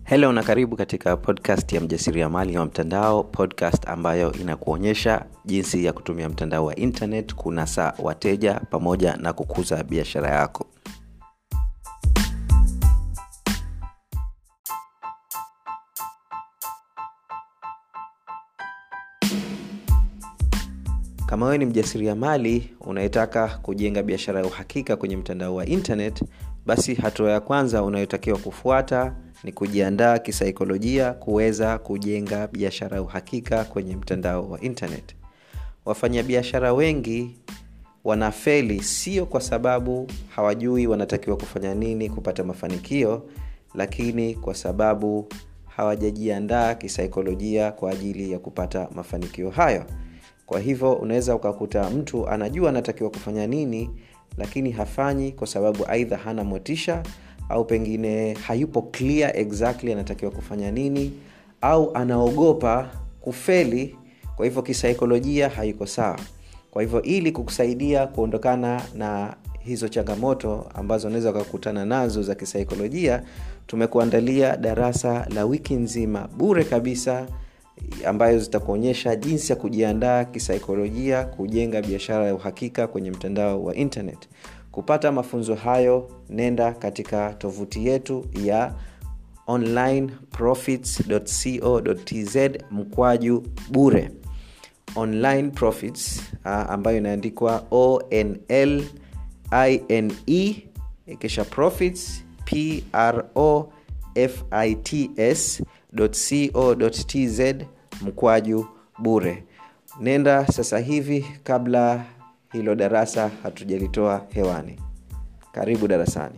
helo na karibu katika podcast ya mjasiriamali wa mtandao podcast ambayo inakuonyesha jinsi ya kutumia mtandao wa internet kunasa wateja pamoja na kukuza biashara yako kama wewe ni mjasiriamali unayetaka kujenga biashara ya uhakika kwenye mtandao wa internet basi hatua ya kwanza unayotakiwa kufuata ni kujiandaa kisaikolojia kuweza kujenga biashara ya uhakika kwenye mtandao wa internet wafanyabiashara wengi wanafeli sio kwa sababu hawajui wanatakiwa kufanya nini kupata mafanikio lakini kwa sababu hawajajiandaa kisaikolojia kwa ajili ya kupata mafanikio hayo kwa hivyo unaweza ukakuta mtu anajua anatakiwa kufanya nini lakini hafanyi kwa sababu aidha hana motisha au pengine hayupo clear exactly anatakiwa kufanya nini au anaogopa kufeli kwa hivyo kisaikolojia haiko sawa kwa hivyo ili kukusaidia kuondokana na hizo changamoto ambazo unaweza ukakutana nazo za kisaikolojia tumekuandalia darasa la wiki nzima bure kabisa ambayo zitakuonyesha jinsi ya kujiandaa kisaikolojia kujenga biashara ya uhakika kwenye mtandao wa internet kupata mafunzo hayo nenda katika tovuti yetu ya onlineprofits.co.tz mkwaju bure online profits uh, ambayo inaandikwa onl ine kisha profits pro fits co.tz mkwaju bure nenda sasa hivi kabla hilo darasa hatujalitoa hewani karibu darasani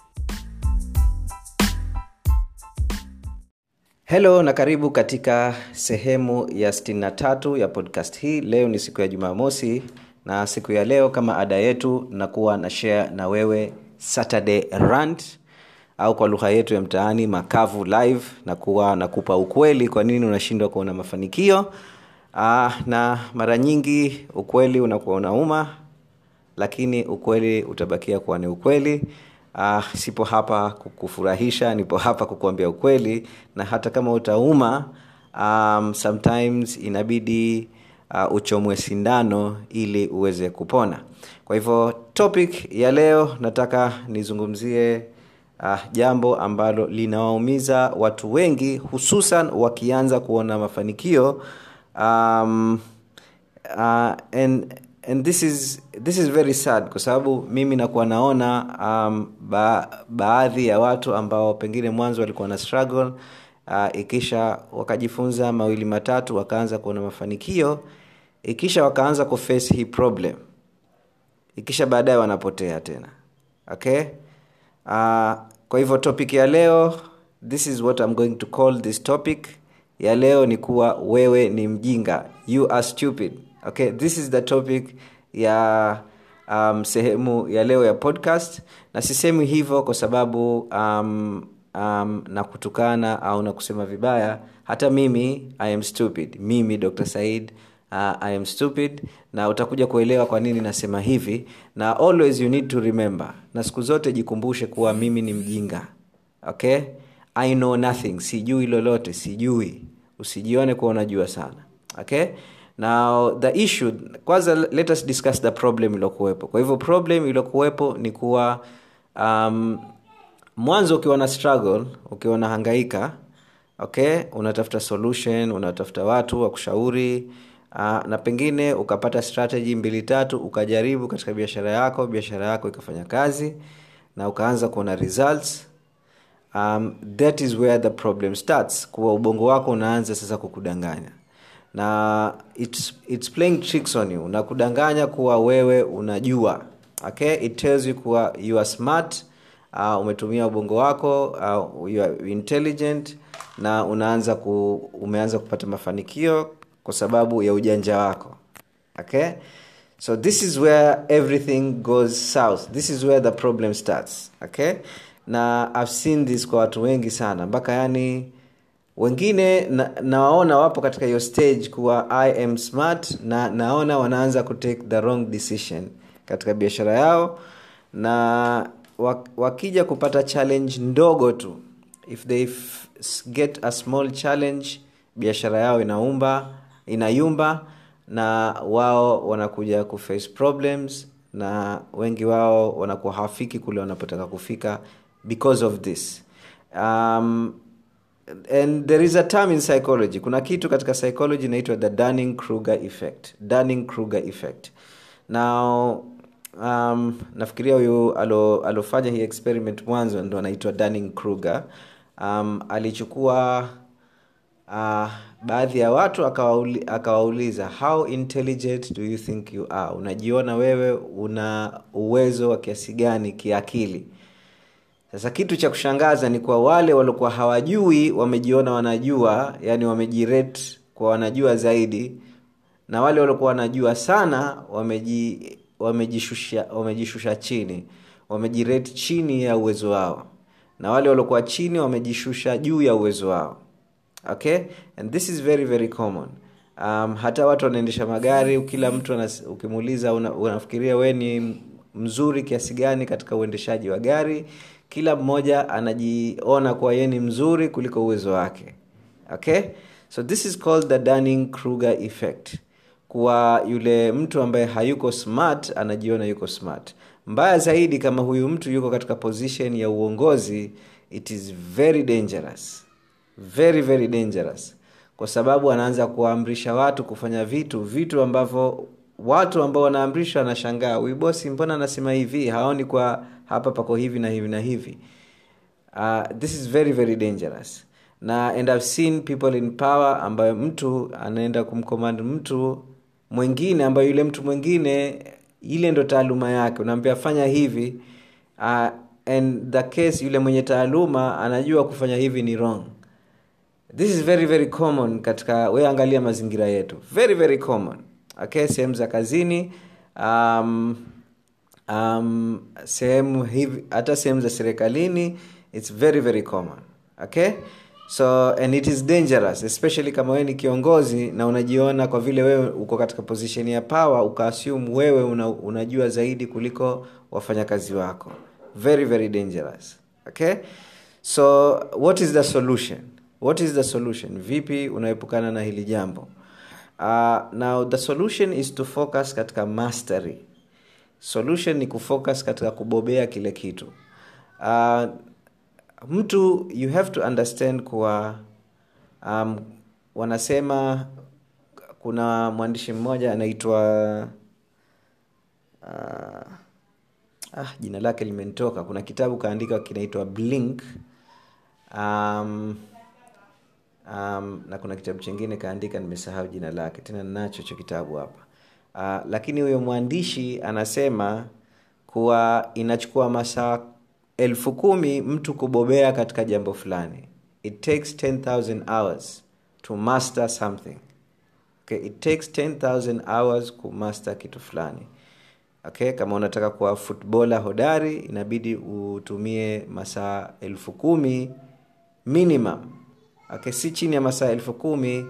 helo na karibu katika sehemu ya 63 ya podcast hii leo ni siku ya jumamosi na siku ya leo kama ada yetu nakuwa na share na wewe saturday rant au kwa lugha yetu ya mtaani makavu live na kuwa nakupa ukweli kwa nini unashindwa kuona mafanikio Aa, na mara nyingi ukweli unakuwa unauma lakini ukweli utabakia kuwa ni ukweli uh, sipo hapa kukufurahisha nipo hapa kukuambia ukweli na hata kama utauma um, sometimes inabidi uh, uchomwe sindano ili uweze kupona kwa hivyo topic ya leo nataka nizungumzie uh, jambo ambalo linawaumiza watu wengi hususan wakianza kuona mafanikio um, uh, and and this is this is very sad kwa sababu mimi nakuwa naona um, ba, baadhi ya watu ambao pengine mwanzo walikuwa na struggle uh, ikisha wakajifunza mawili matatu wakaanza kuona mafanikio ikisha wakaanza kuface hii problem ikisha baadaye wanapotea tena okay uh, kwa hivyo topic ya leo this is what I'm going to call this topic ya leo ni kuwa wewe ni mjinga you are stupid okay this is the topic ya um, sehemu ya leo ya podcast na sisemi hivyo kwa sababu um, um, na kutukana au na kusema vibaya hata mimi i am stupid mimi dr said uh, i am stupid na utakuja kuelewa kwa nini nasema hivi na always you need to remember na siku zote jikumbushe kuwa mimi ni mjinga okay i know nothing sijui lolote sijui usijione kuwa unajua sana okay now the issue kwanza let us discuss the problem iliyokuwepo kwa hivyo problem iliyokuwepo ni kuwa um, mwanzo ukiwa na struggle ukiwa na hangaika okay unatafuta solution unatafuta watu wa kushauri uh, na pengine ukapata strategy mbili tatu ukajaribu katika biashara yako biashara yako ikafanya kazi na ukaanza kuona results um, that is where the problem starts kuwa ubongo wako unaanza sasa kukudanganya na it's, it's playing tricks on you na kudanganya kuwa wewe unajua okay it tells you kuwa you are smart uh, umetumia ubongo wako uh, you are intelligent na unaanza ku, umeanza kupata mafanikio kwa sababu ya ujanja wako okay so this is where everything goes south this is where the problem starts okay na i've seen this kwa watu wengi sana mpaka yani wengine na, nawaona wapo katika hiyo stage kuwa i am smart na naona wanaanza kutake the wrong decision katika biashara yao na wakija kupata challenge ndogo tu if they f- get a small challenge biashara yao inaumba inayumba na wao wanakuja kuface problems na wengi wao wanakuwa hawafiki kule wanapotaka kufika because of this um, and there is a term in psychology kuna kitu katika psychology inaitwa the dunning kruger effect dunning kruger effect now um, nafikiria huyu alo, alofanya hii experiment mwanzo ndo anaitwa dunning kruger um, alichukua uh, baadhi ya watu akawauli, akawauliza how intelligent do you think you are unajiona wewe una uwezo wa kiasi gani kiakili sasa kitu cha kushangaza ni kwa wale waliokuwa hawajui wamejiona wanajua yani wamejirate kwa wanajua zaidi na wale waliokuwa wanajua sana wameji wamejishusha wamejishusha chini wamejirate chini ya uwezo wao na wale waliokuwa chini wamejishusha juu ya uwezo wao okay and this is very very common um, hata watu wanaendesha magari kila mtu anas, ukimuuliza una, unafikiria we ni mzuri kiasi gani katika uendeshaji wa gari kila mmoja anajiona kuwa yeye ni mzuri kuliko uwezo wake okay so this is called the dunning kruger effect kuwa yule mtu ambaye hayuko smart anajiona yuko smart mbaya zaidi kama huyu mtu yuko katika position ya uongozi it is very dangerous very very dangerous kwa sababu anaanza kuwaamrisha watu kufanya vitu vitu ambavyo watu ambao wanaamrishwa wanashangaa huyu bosi mbona anasema hivi haoni kwa hapa pako hivi na hivi na hivi uh, this is very very dangerous na and I've seen people in power ambayo mtu anaenda kumcommand mtu mwingine ambayo yule mtu mwingine ile ndo taaluma yake unaambia fanya hivi uh, and the case yule mwenye taaluma anajua kufanya hivi ni wrong this is very very common katika we angalia mazingira yetu very very common okay sehemu za kazini um, um, sehemu hivi hata sehemu za serikalini its very very common okay so and it is dangerous especially kama wewe ni kiongozi na unajiona kwa vile wewe uko katika position ya power ukaassume wewe una, unajua zaidi kuliko wafanyakazi wako very very dangerous okay so what is the solution what is the solution vipi unaepukana na hili jambo uh, now the solution is to focus katika mastery solution ni kufocus katika kubobea kile kitu uh, mtu you have to understand kuwa um, wanasema kuna mwandishi mmoja anaitwa uh, ah, jina lake limenitoka kuna kitabu kaandika kinaitwa blink um, um, na kuna kitabu chingine kaandika nimesahau jina lake tena nacho cho kitabu hapa uh, lakini huyo mwandishi anasema kuwa inachukua masaa elfu kumi mtu kubobea katika jambo fulani it takes 10000 hours to master something okay, it takes 10000 hours kumaster kitu fulani okay kama unataka kuwa futbola hodari inabidi utumie masaa elfu kumi minimum okay, si chini ya masaa elfu kumi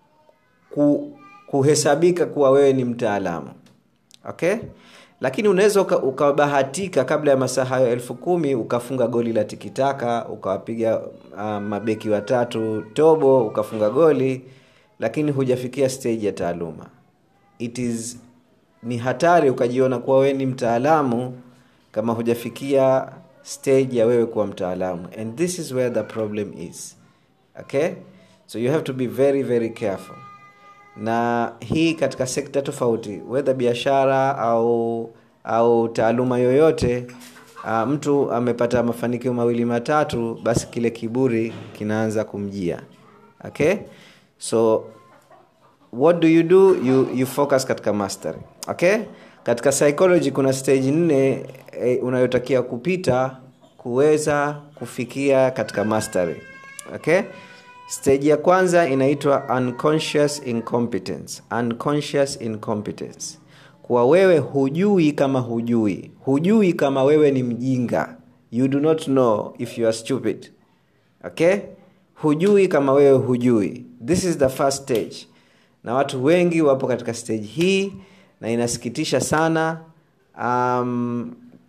ku, kuhesabika kuwa wewe ni mtaalamu okay lakini unaweza ukabahatika uka kabla ya masaa hayo elfu kumi ukafunga goli la tikitaka ukawapiga uh, mabeki watatu tobo ukafunga goli lakini hujafikia stage ya taaluma it is ni hatari ukajiona kuwa wewe ni mtaalamu kama hujafikia stage ya wewe kuwa mtaalamu and this is where the problem is okay so you have to be very very careful na hii katika sekta tofauti wedha biashara au au taaluma yoyote uh, mtu amepata mafanikio mawili matatu basi kile kiburi kinaanza kumjia okay so what do you do you, you focus katika mastery okay katika psychology kuna stage nne eh, unayotakia kupita kuweza kufikia katika mastery okay stage ya kwanza inaitwa unconscious incompetence unconscious incompetence kuwa wewe hujui kama hujui hujui kama wewe ni mjinga you do not know if you are stupid okay hujui kama wewe hujui this is the first stage na watu wengi wapo katika stage hii na inasikitisha sana um,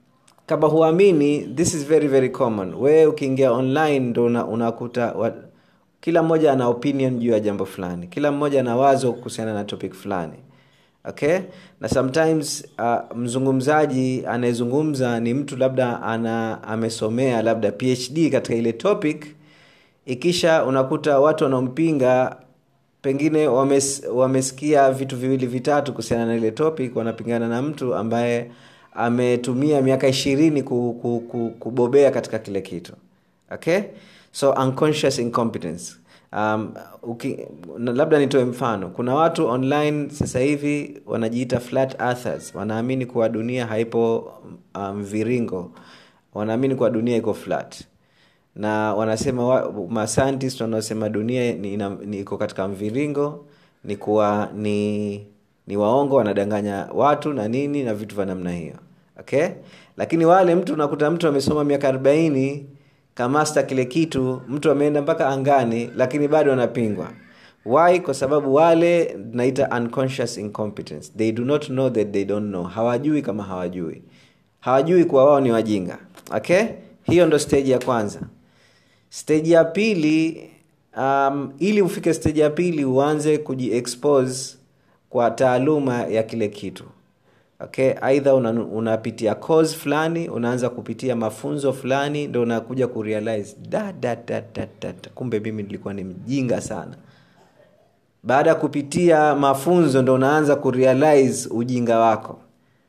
kama huamini this is very very common wewe ukiingia online ndo una- unakuta wa, kila mmoja ana opinion juu ya jambo fulani kila mmoja ana wazo kuhusiana na topic fulani okay na sometimes uh, mzungumzaji anayezungumza ni mtu labda ana amesomea labda phd katika ile topic ikisha unakuta watu wanaompinga pengine wames, wamesikia vitu viwili vitatu kuhusiana na ile topic wanapingana na mtu ambaye ametumia miaka ishirini ku, ku, ku, kubobea katika kile kitu okay so unconscious incompetence um, uki, na labda nitoe mfano kuna watu online sasa hivi wanajiita flat earthers wanaamini kuwa dunia haipo mviringo um, wanaamini kuwa dunia iko flat na wanasema wa, mascientist wanaosema dunia ni, ina, ni iko katika mviringo ni kuwa ni ni waongo wanadanganya watu na nini na vitu vya namna hiyo okay lakini wale mtu unakuta mtu amesoma miaka arobaini kamasta kile kitu mtu ameenda mpaka angani lakini bado anapingwa why kwa sababu wale naita unconscious incompetence they do not know that they don't know hawajui kama hawajui hawajui kuwa wao ni wajinga okay hiyo ndo stage ya kwanza stage ya pili um, ili ufike stage ya pili uanze kujiexpose kwa taaluma ya kile kitu okay aidha una, unapitia course fulani unaanza kupitia mafunzo fulani ndo unakuja kurealize da, da, da, da, da, da. kumbe mimi nilikuwa ni mjinga sana baada ya kupitia mafunzo ndo unaanza kurealize ujinga wako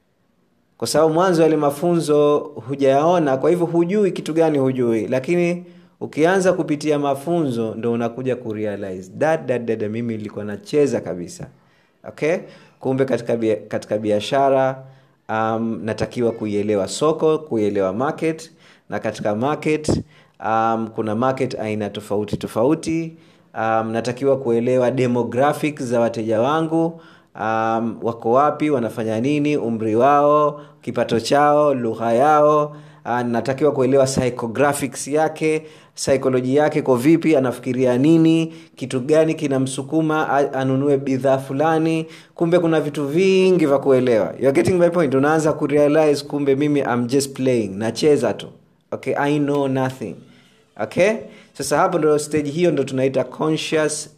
kwa sababu mwanzo yale mafunzo hujayaona kwa hivyo hujui kitu gani hujui lakini ukianza kupitia mafunzo ndo unakuja kurealize dadadada mimi nilikuwa nacheza kabisa okay kumbe katika bia, katika biashara um, natakiwa kuielewa soko kuielewa market na katika market um, kuna market aina tofauti tofauti um, natakiwa kuelewa demographics za wateja wangu um, wako wapi wanafanya nini umri wao kipato chao lugha yao uh, natakiwa kuelewa psychographics yake psycholoji yake ko vipi anafikiria nini kitu gani kinamsukuma anunue bidhaa fulani kumbe kuna vitu vingi vya kuelewa You're getting my point unaanza kurealize kumbe mimi I'm just playing nacheza tu okay i know nothing okay sasa hapo ndo stage hiyo ndo tunaita conscious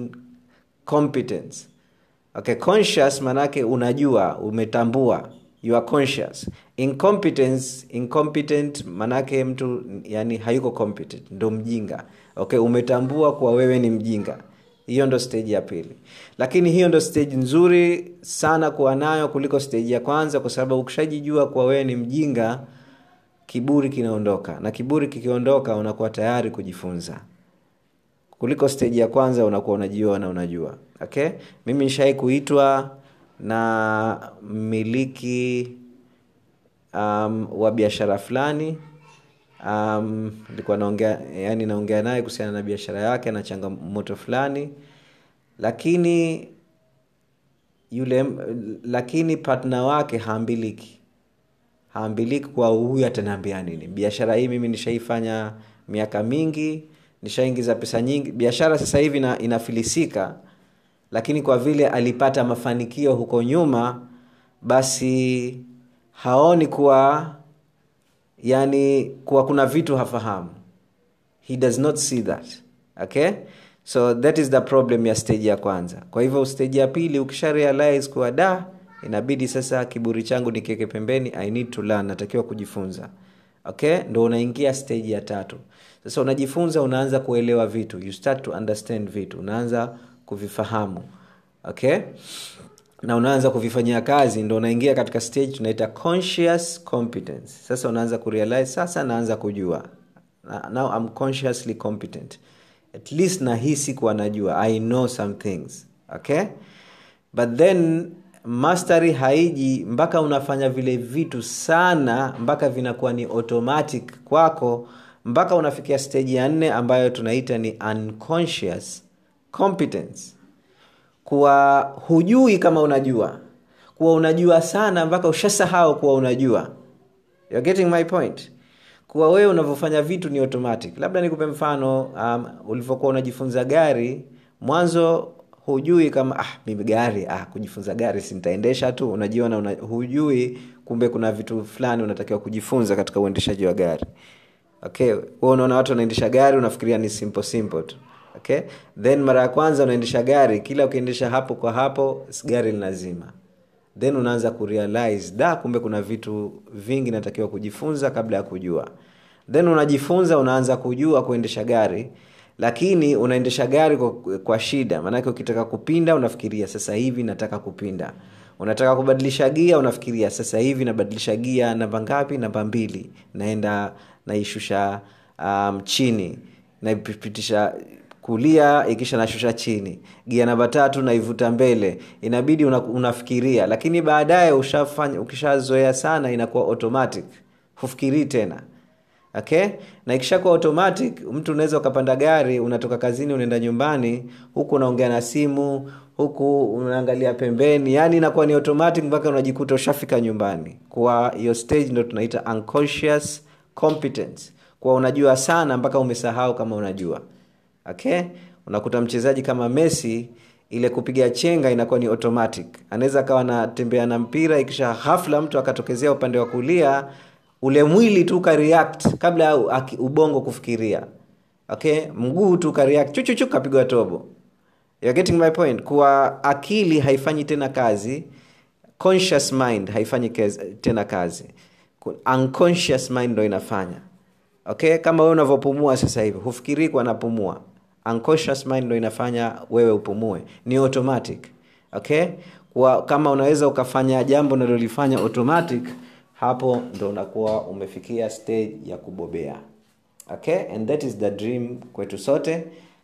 incompetence okay conscious manake unajua umetambua you are conscious incompetence incompetent manake mtu yani hayuko competent ndo mjinga okay umetambua kuwa wewe ni mjinga hiyo ndo stage ya pili lakini hiyo ndo stage nzuri sana kuwa nayo kuliko stage ya kwanza kwa sababu ukishajijua kuwa wewe ni mjinga kiburi kinaondoka na kiburi kikiondoka unakuwa tayari kujifunza kuliko stage ya kwanza unakuwa unajiona unajua okay mimi nishai kuitwa na mmiliki um, wa biashara fulani um, nilikuwa naongea yani naongea naye kuhusiana na biashara yake na changamoto fulani lakini yule lakini partner wake haambiliki haambiliki kwa huyu ataniambia nini biashara hii mimi nishaifanya miaka mingi nishaingiza pesa nyingi biashara sasa hivi ina, inafilisika lakini kwa vile alipata mafanikio huko nyuma basi haoni kuwa yani kuwa kuna vitu hafahamu he does not see that okay so that is the problem ya stage ya kwanza kwa hivyo stage ya pili ukisha realize kuwa da inabidi sasa kiburi changu nikiweke pembeni i need to learn natakiwa kujifunza okay ndo unaingia stage ya tatu sasa unajifunza unaanza kuelewa vitu you start to understand vitu unaanza kuvifahamu okay na unaanza kuvifanyia kazi ndo unaingia katika stage tunaita conscious competence sasa unaanza kurealize sasa naanza kujua now I'm consciously competent at least nahisi kuwa najua i know some things okay but then mastery haiji mpaka unafanya vile vitu sana mpaka vinakuwa ni automatic kwako mpaka unafikia stage ya nne ambayo tunaita ni unconscious competence kuwa hujui kama unajua kuwa unajua sana mpaka ushasahau kuwa unajua You're getting my point kuwa wewe unavyofanya vitu ni automatic labda nikupe mfano um, ulivyokuwa unajifunza gari mwanzo hujui kama ah, mimi gari ah, kujifunza gari si nitaendesha tu unajiona una, hujui kumbe kuna vitu fulani unatakiwa kujifunza katika uendeshaji wa gari okay wewe unaona watu wanaendesha gari unafikiria ni simple simple tu okay then mara ya kwanza unaendesha gari kila ukiendesha hapo kwa hapo gari linazima then unaanza kurealize da kumbe kuna vitu vingi natakiwa kujifunza kabla ya kujua then unajifunza unaanza kujua kuendesha gari lakini unaendesha gari kwa, kwa shida maanake ukitaka kupinda unafikiria sasa hivi nataka kupinda unataka kubadilisha gia unafikiria sasa hivi nabadilisha gia namba ngapi namba mbili naenda naishusha um, chini naipitisha kulia ikisha nashusha chini gia namba tatu naivuta mbele inabidi una, unafikiria lakini baadaye ushafanya ukishazoea sana inakuwa automatic hufikirii tena okay na ikishakuwa automatic mtu unaweza ukapanda gari unatoka kazini unaenda nyumbani huku unaongea na simu huku unaangalia pembeni yani inakuwa ni automatic mpaka unajikuta ushafika nyumbani kwa hiyo stage ndo tunaita unconscious competence kwa unajua sana mpaka umesahau kama unajua okay unakuta mchezaji kama messi ile kupiga chenga inakuwa ni automatic anaweza akawa anatembea na mpira ikisha hafla mtu akatokezea upande wa kulia ule mwili tu ukareact kabla ya ubongo kufikiria okay mguu tu ukareact chuchuchu kapigwa tobo You're getting my point kuwa akili haifanyi tena kazi conscious mind haifanyi kez, tena kazi unconscious mind ndo inafanya okay kama wewe unavyopumua sasa hivi hufikirii kwa napumua unconscious mind ndo inafanya wewe upumue ni automatic okay kwa, kama unaweza ukafanya jambo unalolifanya automatic hapo ndo unakuwa umefikia stage ya kubobea okay and that is the dream kwetu sote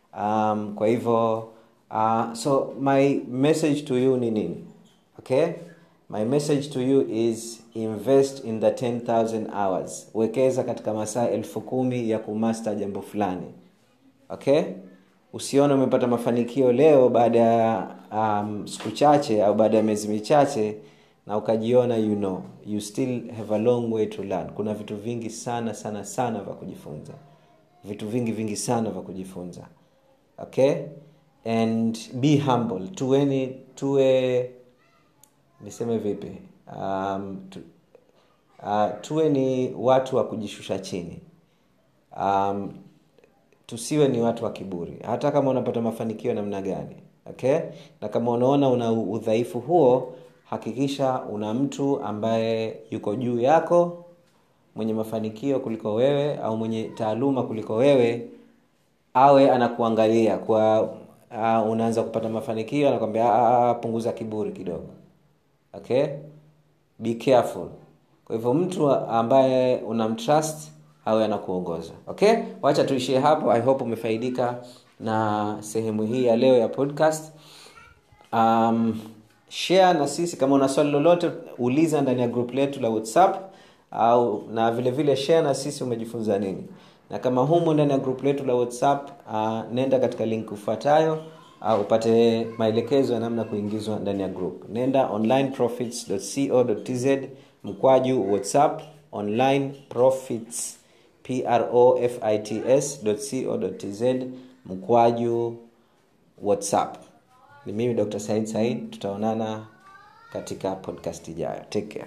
um, kwa hivyo uh, so my message to you ni nini okay my message to you is invest in the 10000 hours wekeza katika masaa elfu kumi ya kumaster jambo fulani okay usione umepata mafanikio leo baada ya um, siku chache au baada ya miezi michache na ukajiona you know you still have a long way to learn kuna vitu vingi sana sana sana vya kujifunza vitu vingi vingi sana vya kujifunza okay and be humble tuweni tuwe niseme vipi um, tu, uh, tuwe ni watu wa kujishusha chini um, tusiwe ni watu wa kiburi hata kama unapata mafanikio namna gani okay na kama unaona una udhaifu huo hakikisha una mtu ambaye yuko juu yako mwenye mafanikio kuliko wewe au mwenye taaluma kuliko wewe awe anakuangalia kwa uh, unaanza kupata mafanikio anakwambia punguza kiburi kidogo okay be careful kwa hivyo mtu ambaye unamtrust awe anakuongoza okay wacha tuishie hapo i hope umefaidika na sehemu hii ya leo ya podcast um, share na sisi kama una swali lolote uliza ndani ya group letu la whatsapp au na vile vile share na sisi umejifunza nini na kama humu ndani ya group letu la whatsapp uh, nenda katika link ufuatayo uh, upate maelekezo ya namna kuingizwa ndani ya group nenda onlineprofits.co.tz mkwaju whatsapp online profits profits.co.tz mkwaju whatsapp ni mimi dr said said tutaonana katika podcast ijayo take care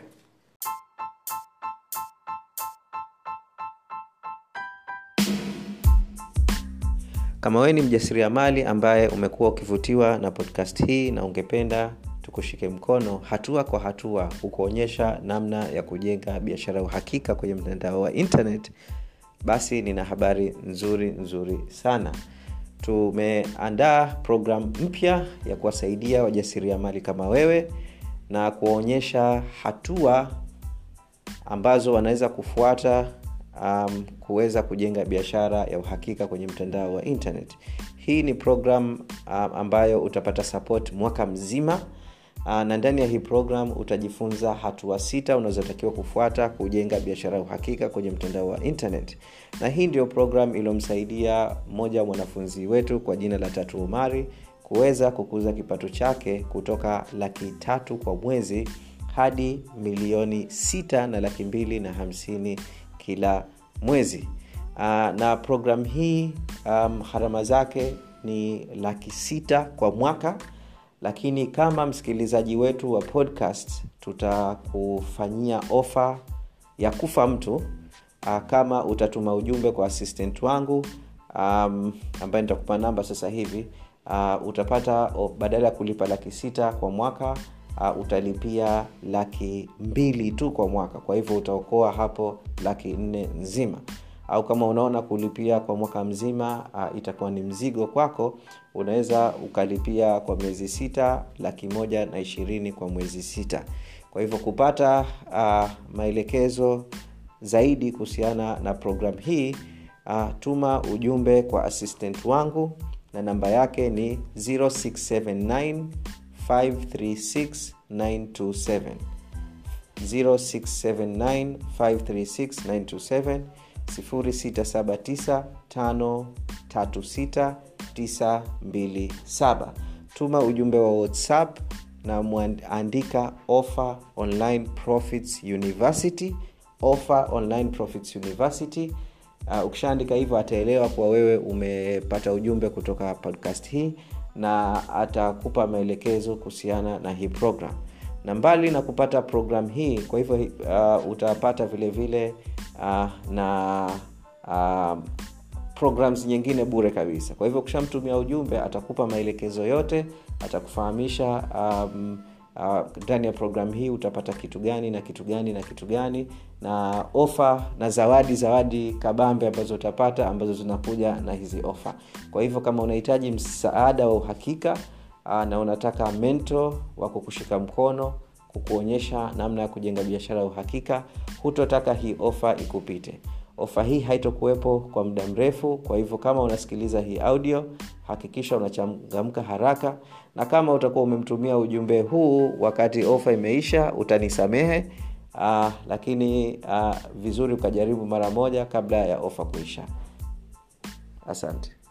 kama wewe ni mjasiriamali ambaye umekuwa ukivutiwa na podcast hii na ungependa tukushike mkono hatua kwa hatua kukuonyesha namna ya kujenga biashara ya uhakika kwenye mtandao wa internet basi nina habari nzuri nzuri sana tumeandaa programu mpya ya kuwasaidia wajasiriamali kama wewe na kuwaonyesha hatua ambazo wanaweza kufuata um, kuweza kujenga biashara ya uhakika kwenye mtandao wa internet hii ni program um, ambayo utapata support mwaka mzima uh, na ndani ya hii program utajifunza hatua sita unazotakiwa kufuata kujenga biashara ya uhakika kwenye mtandao wa internet na hii ndio program iliyomsaidia mmoja wa mwanafunzi wetu kwa jina la tatu umari kuweza kukuza kipato chake kutoka laki tatu kwa mwezi hadi milioni sita na laki mbili na hamsini kila mwezi uh, na programu hii um, gharama zake ni laki sita kwa mwaka lakini kama msikilizaji wetu wa podcast tutakufanyia ofa ya kufa mtu uh, kama utatuma ujumbe kwa assistant wangu um, ambaye nitakupa namba sasa hivi uh, utapata oh, badala ya kulipa laki sita kwa mwaka uh, utalipia laki mbili tu kwa mwaka kwa hivyo utaokoa hapo laki nne nzima au kama unaona kulipia kwa mwaka mzima uh, itakuwa ni mzigo kwako unaweza ukalipia kwa miezi sita laki moja na ishirini kwa mwezi sita kwa hivyo kupata uh, maelekezo zaidi kuhusiana na programu hii uh, tuma ujumbe kwa assistant wangu na namba yake ni 0679 536 927 0679 536 679 tuma ujumbe wa whatsapp na mwandika offer online profits university offer online profits university uh, ukishaandika hivyo ataelewa kuwa wewe umepata ujumbe kutoka podcast hii na atakupa maelekezo kuhusiana na hii program na mbali na kupata program hii kwa hivyo uh, utapata vile vile uh, na uh, programs nyingine bure kabisa kwa hivyo ukishamtumia ujumbe atakupa maelekezo yote atakufahamisha um, ndani uh, ya programu hii utapata kitu gani na kitu gani na kitu gani na ofa na zawadi zawadi kabambe ambazo utapata ambazo zinakuja na hizi ofa kwa hivyo kama unahitaji msaada wa uhakika uh, na unataka mento wa kukushika mkono kukuonyesha namna ya kujenga biashara ya uhakika hutotaka hii ofa ikupite ofa hii haitokuwepo kwa muda mrefu kwa hivyo kama unasikiliza hii audio hakikisha unachangamka haraka na kama utakuwa umemtumia ujumbe huu wakati ofa imeisha utanisamehe uh, lakini uh, vizuri ukajaribu mara moja kabla ya ofa kuisha asante